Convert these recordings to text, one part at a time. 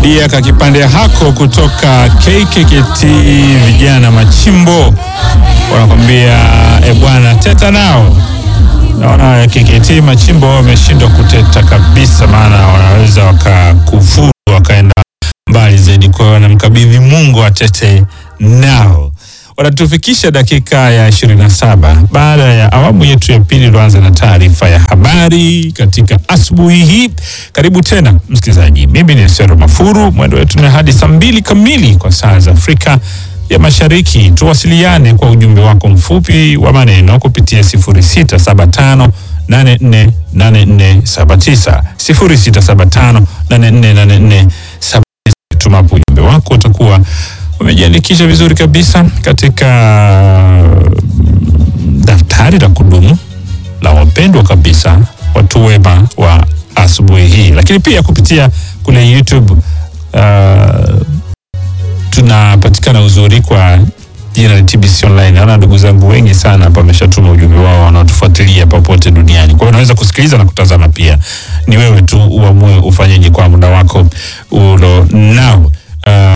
Rudia kakipande hako kutoka KKKT vijana machimbo wanakwambia e bwana, teta nao. Naona KKT machimbo wameshindwa kuteta kabisa, maana wanaweza wakakufuru wakaenda mbali zaidi. Kwa hiyo wanamkabidhi Mungu atete nao. Wanatufikisha dakika ya 27 baada ya awamu yetu ya pili iliyoanza na taarifa ya habari katika asubuhi hii. Karibu tena msikilizaji, mimi ni Sero Mafuru. Mwendo wetu ni hadi saa mbili kamili kwa saa za Afrika ya Mashariki. Tuwasiliane kwa ujumbe wako mfupi wa maneno kupitia 0675 848479 0675 848479. Tumapo ujumbe wako utakuwa umejiandikisha vizuri kabisa katika daftari la kudumu la wapendwa kabisa watu wema wa asubuhi hii, lakini pia kupitia kule YouTube uh, tunapatikana uzuri kwa jina la TBC Online. Naona ndugu zangu wengi sana hapa wameshatuma ujumbe wao wanaotufuatilia popote duniani. Kwa hiyo unaweza kusikiliza na kutazama pia, ni wewe tu uamue ufanyeje kwa muda wako ulo nao. Uh,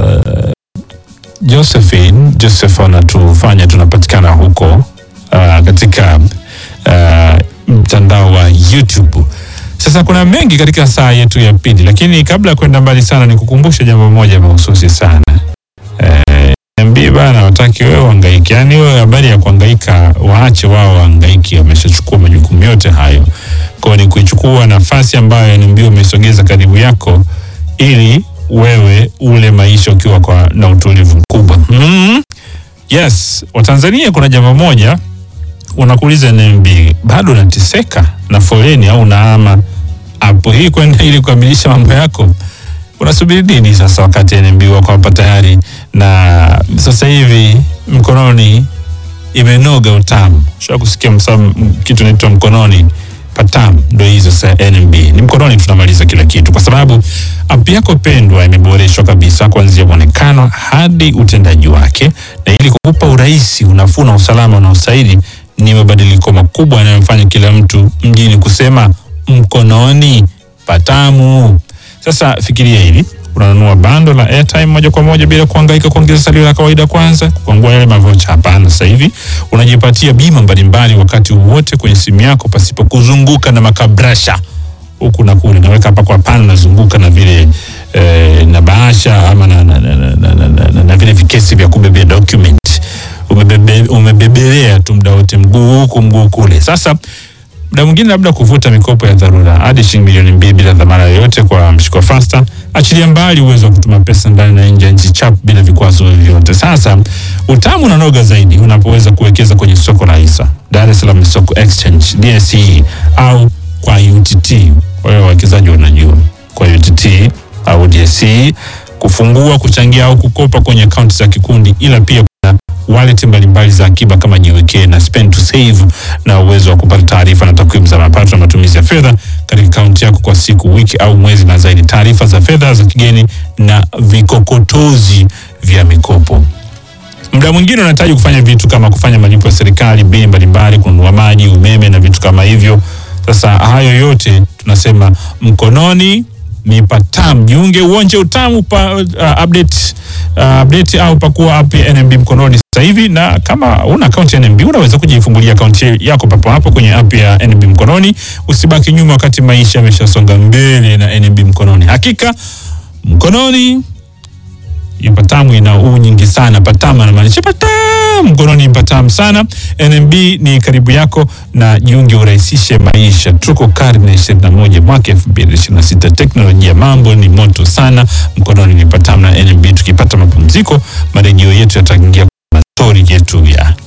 Josephine Joseph anatufanya tunapatikana huko uh, katika uh, mtandao wa YouTube. Sasa kuna mengi katika saa yetu ya pili, lakini kabla ya kwenda mbali sana, nikukumbushe jambo moja mahususi sana eh, niambie bana, wataki wewe uhangaike. Yani wewe habari ya kuhangaika, waache wao wahangaiki, wameshachukua majukumu yote hayo. Kwa hiyo ni kuichukua nafasi ambayo NMB umesogeza karibu yako ili wewe ule maisha ukiwa kwa na utulivu mkubwa. Mm. Yes, Watanzania, kuna jambo moja unakuuliza NMB, bado unateseka na foleni au unaama hapo hii kwenda ili kukamilisha mambo yako? Unasubiri nini sasa, wakati NMB wako hapa tayari na sasa hivi mkononi imenoga utamu. Sha kusikia msam, kitu naitwa mkononi patam, ndo hizo sasa. NMB ni mkononi, tunamaliza kila kitu, kwa sababu app yako pendwa imeboreshwa kabisa kuanzia mwonekano hadi utendaji wake, na ili kukupa urahisi, unafuu na usalama unaostahili, ni mabadiliko makubwa yanayomfanya kila mtu mjini kusema mkononi patamu. Sasa fikiria hili, unanunua bando la airtime moja kwa moja bila kuhangaika kuongeza salio la kawaida kwanza kukwangua yale mavocha. Hapana, sasa hivi unajipatia bima mbalimbali wakati wowote kwenye simu yako pasipo kuzunguka na makabrasha huku na kule. Naweka hapa kwa pana, nazunguka na vile eh, na bahasha ama na, na, na, na, na, na, na, na vile vikesi vya kubebea document umebebe, umebebelea tu muda wote, mguu huku mguu kule. Sasa muda mwingine labda kuvuta mikopo ya dharura hadi shilingi milioni mbili bila dhamana yoyote kwa mshiko fasta. Achilia mbali uwezo wa kutuma pesa ndani na nje ya nchi chap bila vikwazo vyovyote. Sasa utamu unanoga zaidi unapoweza kuwekeza kwenye soko la hisa, Dar es Salaam Stock Exchange DSE, au kwa UTT. Kwa hiyo wawekezaji wanajua kwa UTT au DSE, kufungua, kuchangia au kukopa kwenye akaunti za kikundi, ila pia kuna wallet mbalimbali za akiba kama Jiwekee na Spend to Save, na uwezo wa kupata taarifa na takwimu za mapato na matumizi ya fedha katika akaunti yako kwa siku, wiki au mwezi, na zaidi taarifa za fedha za kigeni na vikokotozi vya mikopo. Muda mwingine unahitaji kufanya vitu kama kufanya malipo ya serikali, bili mbalimbali, kununua maji, umeme na vitu kama hivyo. Sasa hayo yote tunasema mkononi ni patam. Jiunge uonje utamu pa, uh, update, uh, update au pakua app ya NMB mkononi sasa hivi, na kama una akaunti ya NMB unaweza kujifungulia akaunti yako papo hapo kwenye app ya NMB mkononi. Usibaki nyuma wakati maisha yameshasonga mbele na NMB mkononi. Hakika mkononi hiyo patamu ina uu nyingi sana. Patamu anamaanisha patamu, mkononi patamu sana. NMB ni karibu yako na jiunge, urahisishe maisha. Tuko karne ishirini na moja mwaka elfu mbili ishirini na sita teknolojia mambo ni moto sana, mkononi ni patamu na NMB. Tukipata mapumziko, marejeo yetu yataingia kwa stori yetu ya